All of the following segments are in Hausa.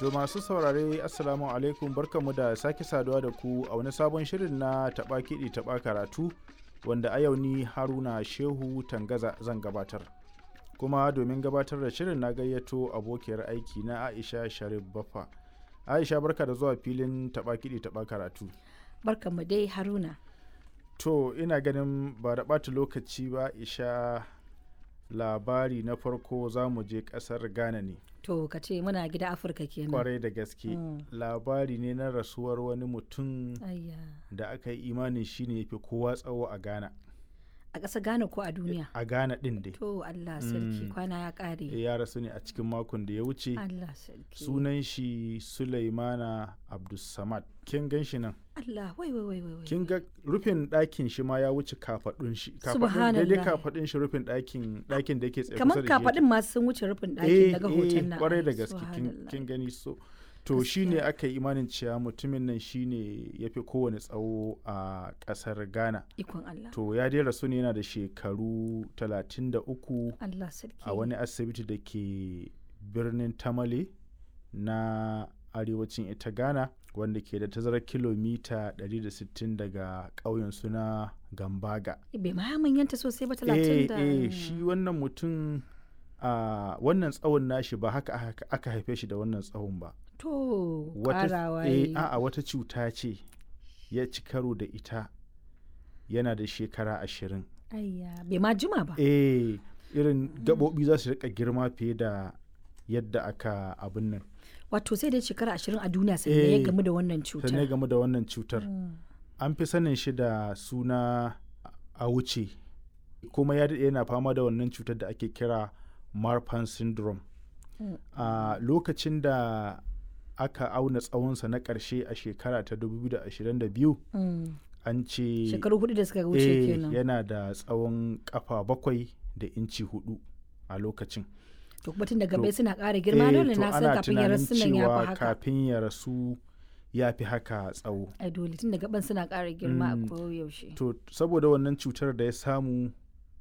To masu saurare Assalamu alaikum barkanmu da sake saduwa da ku a wani sabon shirin na taɓa kiɗi taɓa karatu wanda a yau ni Haruna Shehu Tangaza zan gabatar. Kuma domin gabatar da shirin na gayyato abokiyar aiki na Aisha Sharif Baffa. Aisha barka da zuwa filin taɓa kiɗi taɓa karatu. Barkanmu dai Haruna. To ina ganin ba da ɓata lokaci ba Aisha labari na farko za mu je ƙasar Ghana ne. To ka ce muna gida Afirka kenan. kwarai da gaske Mm. labari ne na rasuwar wani mutum Ayya. da aka yi imanin shi ne fi kowa tsawo a ghana A ƙasa Ghana ko a duniya? a ghana din dai To Allah sarki Mm. kwana ya ƙare. ya rasu ne a cikin makon da ya wuce Allah sarki. sunan shi sulaimana abdulsamad kin gan shi nan Allah wai wai wai wai. wai. kin ga rufin ɗakin shi ma ya wuce kafaɗun shi kafaɗun Subhanallah. daidai kafaɗun shi rufin ɗakin ɗakin da yake tsaye Kamar kusa da shi yake. kafaɗin masu sun wuce rufin ɗakin eh daga eh hoton nan. kwarai Ai, da gaske kin- subhanallah. kin gani so to shi ne Gaskiya. aka yi imanin cewa mutumin nan shi ne ya fi kowane tsawo a ƙasar ghana Ikon Allah. to ya dai rasu ne yana da shekaru 33 Allah sarki. a wani asibiti da ke birnin tamale na arewacin ita ghana wanda ke da tazarar kilomita 160 daga ƙauyen suna gambaga Bai ma manyanta sosai ba eh talatin da. eh shi wannan mutum a wannan tsawon nashi ba haka aka- aka haife shi da wannan tsawon ba To wata ƙarawa eh yayi. a'a wata cuta ce ya ci karo da ita yana da shekara ashirin Ayya bai ma jima ba. eh irin gaɓoɓi za su rika girma fiye da yadda aka abin nan Wato sai dai shekara ashirin a duniya sannan ya Eh, gamu da wannan sannan ya cutar. game da wannan cutar Mm. an fi sanin shi da suna a wuce kuma ya daɗe yana fama da wannan cutar da ake kira marfan syndrome Mm. a lokacin da aka auna tsawonsa na ƙarshe a shekara ta 2022 Mm. an ce Shekaru hudu da suka wuce eh, kenan. yana da tsawon kafa bakwai da inci hudu a lokacin to kuma tun daga To, bai suna ƙara girma Eh, dole to na san ana kafin ya tunanin rasu nan ya cewa fi haka kafin ya rasu ya fi haka tsawo ai dole tun daga ban suna ƙara girma Mm. a koyaushe to saboda wannan cutar da ya samu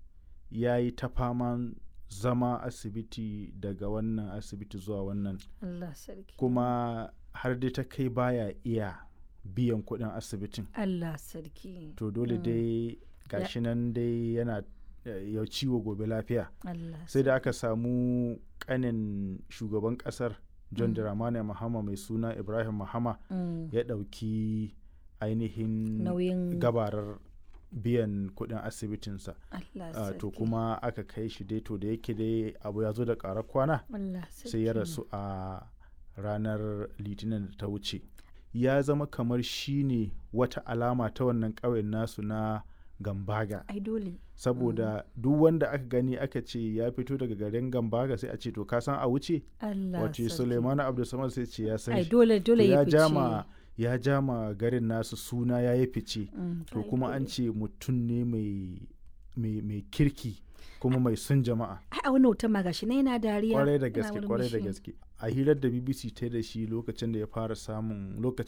ya yi ta faman zama asibiti daga wannan asibiti zuwa wannan Allah sarki kuma har dai ta kai baya iya biyan kuɗin asibitin Allah sarki to dole Mm. dai gashi nan dai yana eh, ya ciwo gobe lafiya Allah sai da aka samu kanin shugaban kasar john Mm. dramani mahama mai suna ibrahim mahama Mm. ya ɗauki ainihin nauyin gabarar biyan kuɗin asibitinsa Allah Ah, sarki to kuma aka kai shi dai to da yake dai abu ya zo da ƙarar kwana Allah sai ya sarki. rasu a ranar litinin da ta wuce ya zama kamar shi ne wata alama ta wannan ƙauyen nasu na gambaga ai dole saboda duk wanda aka gani aka ce ya fito daga garin gambaga sai a ce to ka san a wuce Allah wace sarki suleimanu abdulsamad sai ce ya san ai shi dole To dole ya ya fice jama ya jama garin nasu suna ya yi fice Mm, to ai kuma an dole. ce mutum ne mai mai mai kirki kuma mai son jama'a ai a wannan hoton ma gashi na yana dariya kwarai da yana gaske kwarai da murmushi. gaske a hirar da bbc ta yi da shi lokacin da ya fara samun lokacin